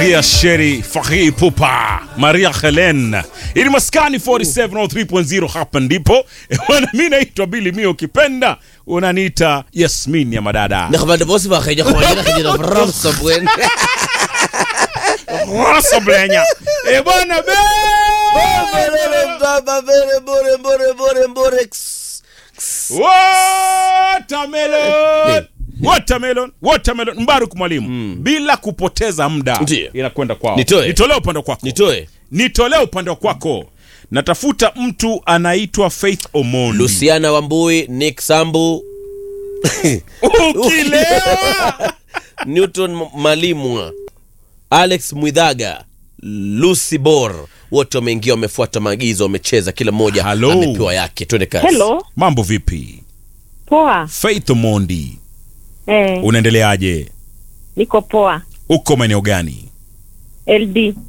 Maria Sheri, Fahii Pupa, Maria Helen. Ili maskani 4703.0 hapa ndipo. Bwana mimi naitwa Billy Mio ukipenda unaniita Yasmin ya madada. نخبر بوس باخي جو خوينا خدي نفرم صبوين Rasa blenya. Eh bwana be. Watermelon. Watermelon, watermelon. Mbaruk mwalimu. Bila kupoteza muda Ndiyo. inakwenda kwao. Nitoe. Nitolee upande kwako. nitoe Nitolee upande wa kwako. Natafuta mtu anaitwa Faith Omondi. luciana wambui nick sambu Ukilewa. newton M- malimwa alex mwidhaga lucy bor wote wameingia wamefuata maagizo wamecheza kila mmoja Hello. amepewa yake twende kazi Hello, Mambo vipi? poa. Faith Omondi, Eh, unaendeleaje? niko poa. Uko maeneo gani? LD